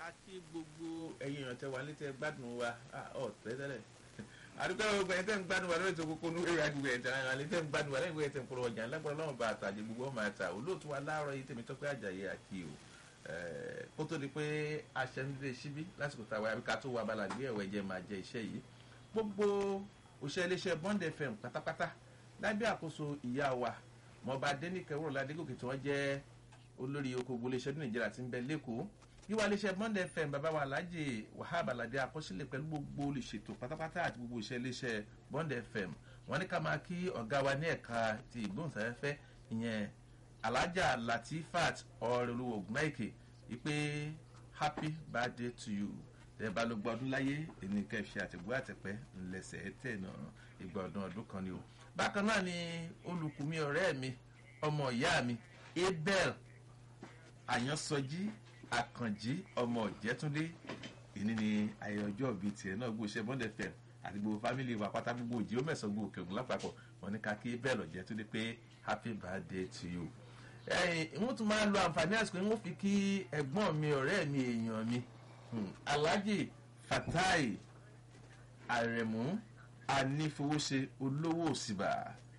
àti gbogbo ẹ̀yin èèyàn tẹ wà létí ẹ gbádùn wa ọ tẹ́tẹ́lẹ̀ àdúgbò gbogbo ẹ̀ tẹ́ ń gbádùn wa lórí ètò kókó ní ìrìn àgbègbè ẹ̀tẹ̀ àwọn àlẹ́ tẹ́ ń gbádùn wa lẹ́yìn ìwé ẹ̀tẹ̀ ń polówó ọjà ńlágbọ́n ọlọ́run bá àtàjẹ gbogbo ọmọ àtà olóòtú wa láàárọ̀ yìí tèmi tọ́pẹ́ àjàyè àti o kó tó di pé aṣẹ ń lè síbí lásìkò táwa àbíká tó wà balà gbé ẹ̀wẹ̀ jẹ́ máa jẹ iṣẹ́ yìí gbogbo òṣèré iléeṣẹ́ Bond FM pátápátá lábẹ́ àkóso ìyá wa mọba dénìkẹ́ wúrọ̀lá adégòkè tí wọ́n jẹ́ olórí okòwò iléeṣẹ́ ní nàìjíríà tí ń bẹ lẹ́kọ̀ọ́ yíwá iléeṣẹ́ Bond FM bàbá wa alhaji wahab alade àkọsílẹ̀ pẹ̀lú gbogbo olùṣètò pátápátá àti gbogbo iṣẹ́ iléeṣẹ́ Bond FM wọ́n ní ká máa kí ọ̀gá wa ní ẹ̀ka ti ìgbóhùnsáfẹ́fẹ́ ìyẹn alhaja latifat ọ̀rẹ́lúwò ògùnmáìkè ìpè happy birthday to you tẹ́ bá ló gbọ́ ọdún láyé ẹni kẹfì àtìgbó àtẹ̀pẹ́ ńlẹ̀sẹ̀ tẹ̀ náà ìgbà ọdún ọdún kan ni o bákan náà ni olùkùnmi ọ̀rẹ́ mi ọmọ ìyá mi abel àyànsọjí àkànjí ọmọ ìjẹtúndé ìní ni ayẹyẹ ọjọ́ bíi tiẹ̀ náà gbogbo iṣẹ́ Bond FM àti gbogbo fámìlì wa pátá gbogbo òjì ó mẹ̀sàn gbogbo òkè ògùn lápapọ̀ wọn ní ká kí abel ọ̀jẹ̀túndé pé happy birthday to you. ẹ̀yin ìwọ́n tún máa lo àǹfààní àsìkò ìwọ́n fi kí ẹ̀gbọ́n mi ọ̀rẹ́ mi èèyàn mi alhaji fatai aremu anífowóṣe olówó òsìbà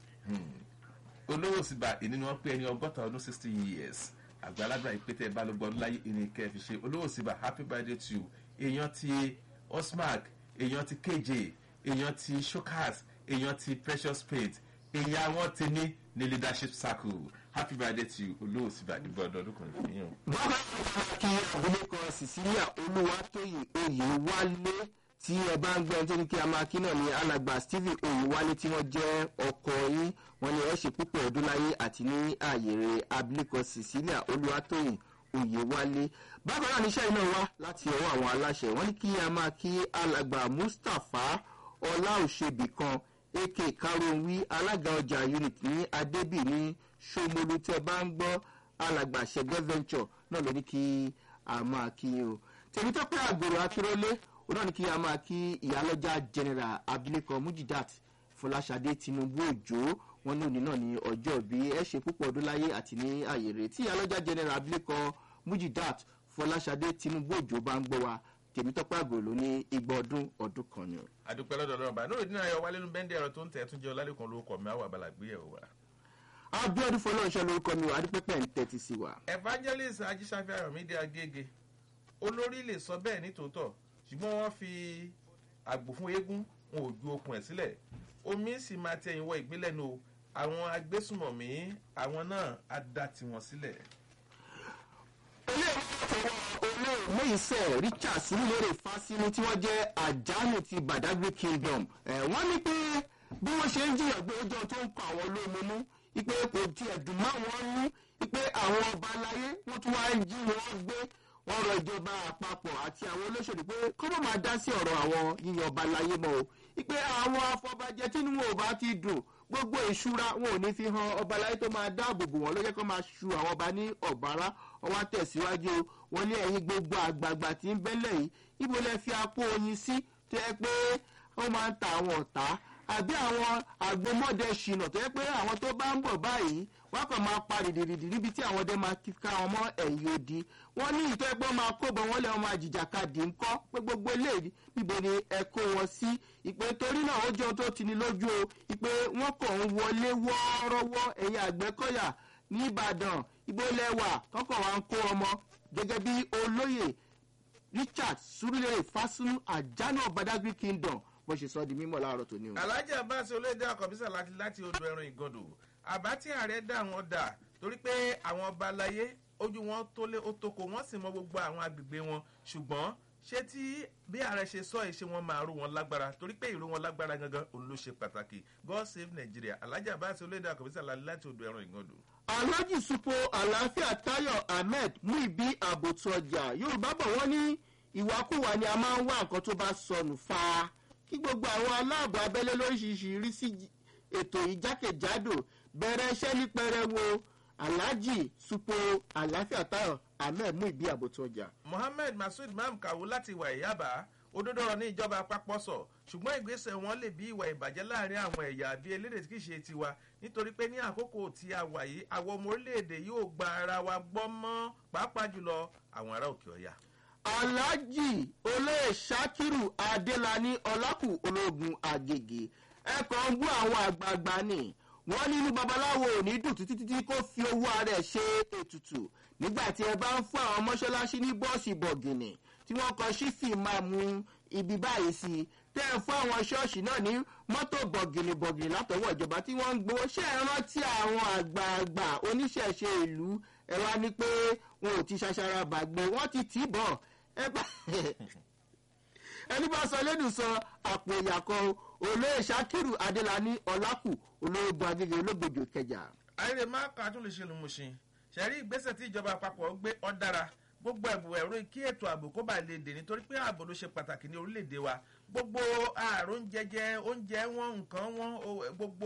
olówó òsìbà ìní ni wọ́n pé ẹni ọgọ́ta ọdún sixty years àgbàlagbà ìpètè balógun láyé ìní kẹfì ṣe olówó òsìbà happy birthday to you èèyàn ti osmark èèyàn ti keje èèyàn ti shokas èèyàn ti precious paint èèyàn àwọn ti ní ní leadership circle happy birthday to you olówó òsìbà ìgbà ọdún ọdún kan fún yín. bàbá kí abilékọ Cecilia Olúwatóyè Oyèwálé tí ẹ bá ń gbé ẹni tó ní kí a máa kí náà ní alàgbà Stephen Oyèwálé tí wọ́n jẹ́ ọkọ yín wọ́n ní ẹ ṣe púpọ̀ ọdún láyé àti ní ààyèrè abilékọ Cecilia Olúwatóyè Oyèwálé bákan náà níṣẹ́ iná wá láti ọwọ́ àwọn aláṣẹ wọ́n ní kí a máa kí alàgbà Mustapha Ọláòṣèbí kan ak karunwi alága ọjà unit ní adébí ní Ṣómolú tẹ́ bá ń gbọ́ alàgbà ṣẹgẹ venture náà ló ní kí a máa kí o tèmítọ́pẹ́ àgbèrò akérólé ó náà ní kí a máa kí ìyálọ́jà general abilékọ mujidat fọláṣadé tinubu òjò wọn ní òní náà ní ọjọ́ bí ẹ ṣe púpọ̀ ọdún láyé àti ní àyè rẹ̀ tí ìyálọ́jà general abilékọ mujidat fọláṣadé tinubu òjò bá ń gbọ́ wa tèmítọ́pẹ́ àgbèrò ló ní igba ọdún ọdún kan ni o. àdúpẹ́ lọ́dọ̀ ọlọ́run bá lórí dínà ayọ̀ wálé nínú bẹ́ńdẹ̀ ẹ̀rọ tó ń tẹ̀ tún jẹ́ ọlálẹ́kan lórúkọ mi àwọn àbálà gbé ẹ̀wọ̀ wa. abiodun fọlọ́ọ̀ṣọ́ lórúkọ mi wà á dípẹ́pẹ́ ń tẹ́tí sí wa. evangelist ajísáfẹ́ ayọ̀mídé agége olórí lè sọ bẹ́ẹ̀ ní tòótọ́ ṣùgbọ́n wọ́n fi àgbò fún eégún wọn ò ju okùn ẹ̀ sílẹ̀ omi sì máa ti ẹ̀yìn wọ ìgbélẹ̀ nu àwọn agbésùmọ̀mí àwọn náà á dá tiwọn sílẹ̀. olóòmọ̀ọ́sẹ̀ Richard sílẹ̀rẹ̀ fásinú tí wọ́n jẹ́ àjálù ti Badagry Kingdom wọ́n ní pé bí wọ́n ṣe ń jìyàn gbé ọjọ́ tó ń kọ àwọn olóòmọ̀mú ipe kò tiẹ̀ dùn mọ́ wọn nú ipe àwọn ọba aláyé wọ́n tún wá ń jí wọn gbé wọ́n rọ ìjọba àpapọ̀ àti àwọn olóṣèlú pé kó má máa dá sí ọ̀rọ̀ àwọn yíyan ọba aláyé mọ́ o ipe àwọn afọbajẹ tí wọn ò bá ti dùn gbogbo ìṣúra wọn ò ní fi hàn ọba aláyé tó máa dáàbò bò wọn ló jẹ́ kó máa ṣu àwọn ọba ní ọ̀bára wọn wá tẹ̀síwájú wọn ní ẹ̀yìn gbogbo àgbààgbà tí ń bẹ́lẹ̀ yìí ibo lẹ fi apó oyin sí tó yẹ pé wọ́n máa ń ta àwọn ọ̀tá àbí àwọn àgbomọ́dẹ ṣìnà tó yẹ pé àwọn tó bá ń bọ̀ báyìí wọ́n kàn máa pa rìdìrìdì níbi tí àwọn ọdẹ máa ká wọn mọ́ ẹ̀yìn odi wọ́n ní ìtọ́ ẹgbẹ́ máa kóbọ̀ wọ́n lé wọn máa jìjàkadì ńkọ́ pé gbogbo eléyìí níbo ni ẹ kó wọn sí ìpè torí náà ó jẹ́ ohun tó ti ní lójú o ìpè wọ́n kàn ń wọlé wọ́ọ́rọ́wọ́ ẹ̀yìn àgbẹ̀kọ́yà ní Ìbàdàn ibo lẹ́wà tọkọ̀ wa ń kó ọmọ gẹ́gẹ́ bí olóyè Richard Surulere Fásúnú àjánà Badagry Kingdom bó ṣe sọ di mímọ̀ láàárọ̀ tó ní o. Alhaji Abbas olóyèdè àkọ́bísà láti láti odò ẹran ìgàndò àbá tí ààrẹ dá wọn dà torí pé àwọn ọba aláyé ojú wọn tó lé ó tóko wọn sì mọ gbogbo àwọn agbègbè wọn ṣùgbọ́n ṣé tí bí ààrẹ ṣe sọ èṣe wọn máa rú wọn lágbára torí pé ìró wọn lágbára gangan òun ló ṣe pàtàkì God save Nigeria Alhaji Abbas olóyèdè àkọ́bísà láti odò ẹran ìgàndò. Alhaji Supo Àlàáfíà Táyọ̀ Ahmed Muibi àbòtú ọjà Yorùbá bọ̀ wọ́n ní ìwàkuwà ni a máa ń wá nǹkan tó bá sọnù fa kí gbogbo àwọn aláàbò abẹ́lé lóríṣiríṣi rí sí ètò ìjákèjádò bẹ̀rẹ̀ iṣẹ́ ní pẹrẹwu Alhaji Supo Àlàáfíà Táyọ̀ Ahmed Muibi àbòtú ọjà. Mohammed Masud Mam Kawu láti ìwà ìyábà òdodo ọ̀rọ̀ ní ìjọba àpapọ̀ sọ ṣùgbọ́n ìgbésẹ̀ wọn lè bí ìwà ìbàjẹ́ láàrin àwọn ẹ̀yà àbí elédè tí kì í ṣe tiwa nítorí pé ní àkókò tí a wà yìí àwọn ọmọ orílẹ̀-èdè yóò gba ara wa gbọ́ mọ́ pàápàá jùlọ àwọn ará òkè ọ̀yà. alhaji olóyè sakiru adelani ọlákù ológun àgègè ẹkọ ń bú àwọn àgbààgbà ni wọn nínú babaláwo ò ní dùn títí títí kó fi owó ara ẹ ṣe ètùtù nígbà tí ẹ bá ń fún àwọn mọ́ṣáláṣí ní bọ́ọ̀sì bọ̀gìnì tí wọ́n kọ sífì máa mú ibi báyìí sí i tẹ́ ẹ fún àwọn ṣọ́ọ̀ṣì náà ní mọ́tò bọ̀gìnì bọ̀gìnì látọwọ́ ìjọba tí wọ́n ń gbowó ṣé ẹ rántí àwọn àgbààgbà oníṣẹ̀ṣe ìlú ẹ wá ní pé wọn ò ti ṣaṣara bàgbé wọ́n ti tì í bọ̀ ẹ bá ẹni bá sọ lẹ́nu sọ àpò ìyàkọ olóyè sakiru adélani ọlákù olóògùn agége olóògbòjò kẹjà. ayére má kà tún lè ṣe lùmùṣin ṣẹ̀rí ìgbésẹ̀ tí ìjọba àpapọ̀ gbé ọ́ dára gbogbo ẹ̀bù ẹ̀rọ kí ètò ààbò kó bá lè dè nítorí pé ààbò ló ṣe pàtàkì ní orílẹ̀-èdè wa gbogbo ààrùn jẹjẹ oúnjẹ wọn nǹkan wọn gbogbo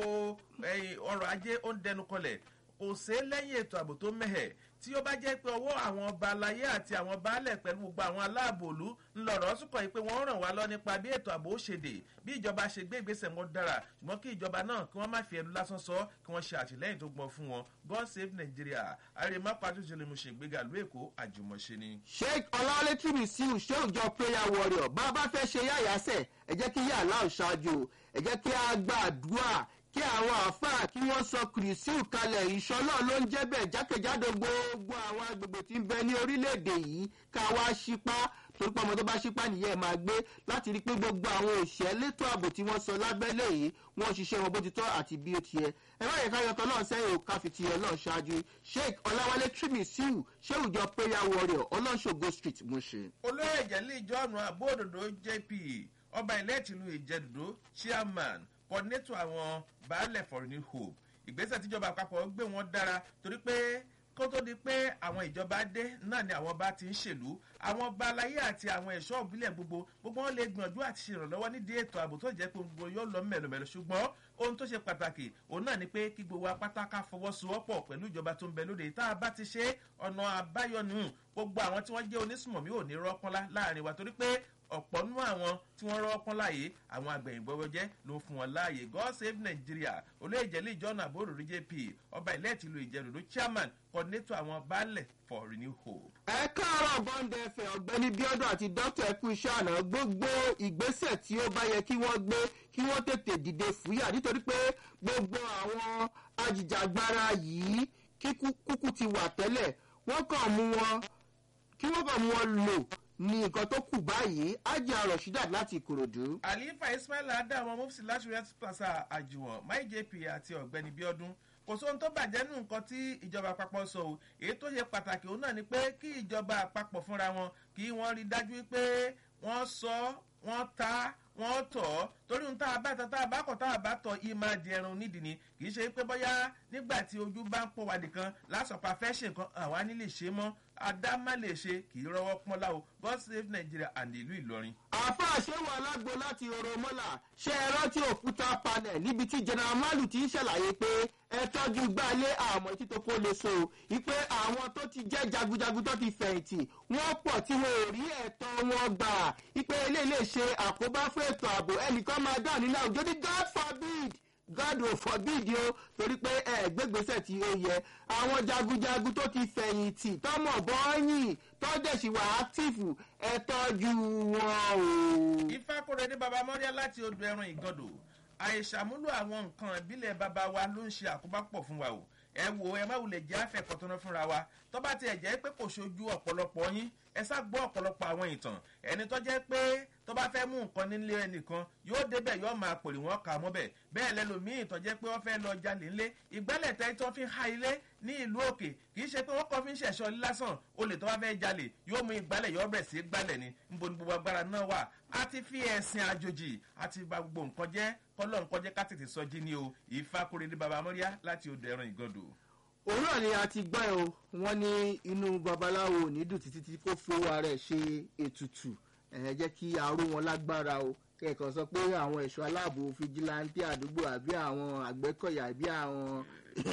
ọrọ̀ ajé ó ń dẹnu kọlẹ̀ òsè lẹ́yìn ètò ààbò tó mẹ́hẹ̀ tí ó bá jẹ́ pé ọwọ́ àwọn ọba aláyé àti àwọn baálẹ̀ pẹ̀lú gbogbo àwọn aláàbòlú ńlọrọ̀ sùkọ̀ yìí pé wọ́n ràn wá lọ nípa bí ètò ààbò ó ṣe dè bí ìjọba ṣe gbé ìgbésẹ̀ wọn dára ṣùgbọ́n kí ìjọba náà kí wọ́n má fi ẹnu lásán sọ kí wọ́n ṣe àtìlẹ́yìn tó gbọ́n fún wọn god save nigeria àrèmá pàtúnṣe lè mú ṣe ìgbéga ìlú èkó àjùmọ̀ṣe ni. sheik ọlọ́wálé tìrìsíù ṣé òjò prayer warrior bá a bá fẹ́ ṣe yáyàsẹ̀ ẹ jẹ́ kí yàrá ò ṣáájú ẹ jẹ́ kí a gbàdúrà kí àwọn àáfàá kí wọ́n sọ kìrìsíù kalẹ̀ ìṣọ́lọ́ ló ń jẹ́ bẹ́ẹ̀ jákèjádò gbogbo àwọn agbègbè tí ń bẹ ní orílẹ̀-èdè yìí ká wá ṣípá torí pé ọmọ tó bá ṣípá nìyẹn máa gbé láti rí i pé gbogbo àwọn òṣìṣẹ́ létò ààbò tí wọ́n sọ lábẹ́lẹ̀ yìí wọ́n ṣiṣẹ́ wọn bó ti tọ́ àti bí ó ti yẹ ẹ má yẹ ká yọtọ̀ náà sẹ́yìn ò ká fi ti ọlọ́run ṣáájú sheik ọláwálé trimisiu ṣéwùjọ prayer warrior ọlọ́ṣogo street mushin. olóyè ìjẹ́lẹ̀ ìjọ́nù àbóòdòdó jp ọba ilẹ̀ tìlú ìjẹ́dòdó chairman coordinator àwọn baálẹ̀ for new hope ìgbésẹ̀ tíjọba àpapọ̀ gbé wọn dára torí pé kó tó di pé àwọn ìjọba dé náà ni àwọn bá ti ń ṣèlú àwọn balayé àti àwọn ẹ̀ṣọ́ òbílẹ̀ gbogbo gbogbo wọn lè gbìyànjú àti ṣèrànlọ́wọ́ nídìí ètò ààbò tó jẹ́ pé gbogbo yóò lọ mẹ̀lòmẹ̀lò ṣùgbọ́n ohun tó ṣe pàtàkì òun náà ni pé kí gbogbo apátáká fọwọ́sowọ́pọ̀ pẹ̀lú ìjọba tó ń bẹ lóde tá a bá ti ṣe ọ̀nà àbáyọ nù gbogbo àwọn tí wọ́n jẹ́ onísùmọ̀mí ò ní rọ́pọ́nlá láàrin wa torí pé ọ̀pọ̀ nínú àwọn tí wọ́n rọ́ọ́ pọ́n láàyè àwọn àgbẹ̀yìnbọ̀wọ́jẹ́ ló fún wọn láàyè god save nigeria olóyèjẹ́lẹ̀ ìjọ́nà àbúrò rí jp ọba ilẹ̀ tìlú ìjẹ́rùdó chairman coordinator àwọn baálẹ̀ for renew hope. ẹ káàárọ̀ bọ́ńdẹ ẹ̀fẹ̀ ọ̀gbẹ́ni bíọ́dún àti dókítà ẹ̀kú iṣẹ́ àná gbogbo ìgbésẹ̀ tí ó bá yẹ kí wọ́n gbé kí wọ́n tètè dìde fúyà nítorí pé gbogbo àwọn ajìjàgbara yìí kíkúkú ti wà tẹ́lẹ̀ wọ́n kàn mú wọn kí wọ́n kàn mú wọn lò ní nǹkan tó kù báyìí ajá rasheedat láti ìkòròdú. àlífà ismail adamu mufsi láti rẹ plaza àjùwọ̀n my jp àti ọ̀gbẹ́ni bíọ́dún kò sóhun tó bàjẹ́ nù nǹkan tí ìjọba àpapọ̀ sọ o èyí tó ṣe pàtàkì òun náà ni pé kí ìjọba àpapọ̀ fúnra wọn kí wọ́n rí dájú pé wọ́n sọ wọ́n ta wọ́n tọ̀ ọ́ torí ohun tá a bá tọ́ tá a bá kọ̀ tá a bá tọ̀ yìí máa di ẹran nídìí ni kì í ṣe pé bóyá nígbà tí ojú bá ń pọ̀ wá nìkan lásọ̀pá fẹ́ ṣe nǹkan àwa ní lè ṣe mọ́ adá má lè ṣe kì í rọwọ́ pọ́n láwo god save nigeria and ìlú ìlọrin. àfa àṣewò alágbo láti oromọ́là ṣe é rántí òkúta panel níbi tí general malu ti ń ṣàlàyé pé ẹ tọ́jú gbálé àmọ́ títí kó lè so ìpè àwọn tó ti jẹ́ jagunjagun tó ti fẹ̀yìntì wọ́n pọ̀ tí wọn ò rí ẹ̀tọ́ wọn gbà ìpè eléyìí lè ṣe àkóbá fún ètò ààbò ẹnìkan máa dà nínú àwùjọ ní god forbid god ò forbid o torí pé ẹ gbégbèsè tí ó yẹ àwọn jagunjagun tó ti fẹ̀yìntì tọmọ bọ́ọ̀yìn tọ́jẹ̀sì wà áktìfù ẹ tọ́jú wọn o. ifá kóre ní baba mọ́ríà láti odò ẹran ìgọ́dọ̀ àìṣàmúlò àwọn nǹkan ìbílẹ̀ baba wa ló ń ṣe àkóbá pọ̀ fún wa o ẹ wo ẹ má wulẹ̀ jẹ́ àfẹ́kọ̀tọ́nà fúnra wa tó bá tiẹ̀ jẹ́ pé kò ṣojú ọ̀pọ̀lọpọ̀ yín ẹ sá gbọ́ ọ̀pọ̀lọpọ̀ àwọn ìtàn ẹni tó jẹ́ pé tó bá fẹ́ mú nǹkan nílé ẹnìkan yóò débẹ̀ yóò máa pòlì wọ́n kà mọ́bẹ̀ bẹ́ẹ̀ lẹ́lòmíì tó jẹ́ pé wọ́n fẹ́ lọ jalè ńlé ìgbálẹ̀ tẹ́ tó fi ń ha ilé ní ìlú òkè kì í ṣe pé wọ́n kọ́ fi ń ṣẹ̀ṣọ́ lásán olè tó bá fẹ́ jalè yóò mú ìgbálẹ̀ yóò bẹ̀rẹ̀ sí gbálẹ̀ ni níbo ni gbogbo agbára náà wà á ti fi ẹ̀sìn àjòjì àti ba gbogbo nǹkan jẹ́ kọ́lọ́ nǹkan jẹ́ ká tètè sọ jí ni o ìfakore ní baba mọ́ríà láti odò ẹran ìgọ́dọ̀ òun náà ni a ti gbọ́ ẹ o wọ́n ní inú babaláwo ò ní dùn títí tí kò fowó ara ẹ̀ ṣe ètùtù ẹ̀ jẹ́ kí aró wọn lágbára o kẹ́kọ̀ọ́ sọ pé àwọn ẹ̀ṣọ́ aláàbò fìjìláńtì àdúgbò àbí àwọn àgbẹ̀kọ̀yà àbí àwọn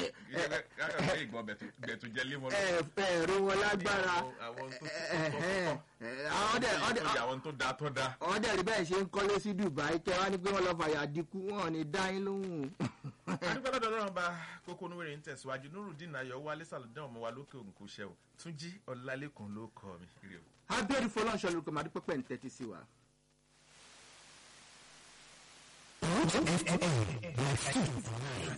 ẹ̀rọ wọn lágbára àwọn tó da tó da. àwọn dẹ̀ rí bẹ́ẹ̀ ṣe ń kọ́lé sí dubai kẹ́ wá ní pé wọ́n lọ́ọ́ fàyà dínkù wọn ò ní dá yín lóhùn. adúgbò lọ́dọ̀ ọlọ́run bá kókó onúwèrè ń tẹ̀síwájú nurudeen ayọ̀ wálé sàlùdán ọmọ wa lókè òǹkó ṣẹ́ o túnjí ọ̀làlẹ́kùn ló kọ́ mi. ire o. abẹ́rẹ́ fọlọ́nṣọ́ lórúkọ màdí pẹ́pẹ́ ń tẹ́tí sí wa. FM, like food for life.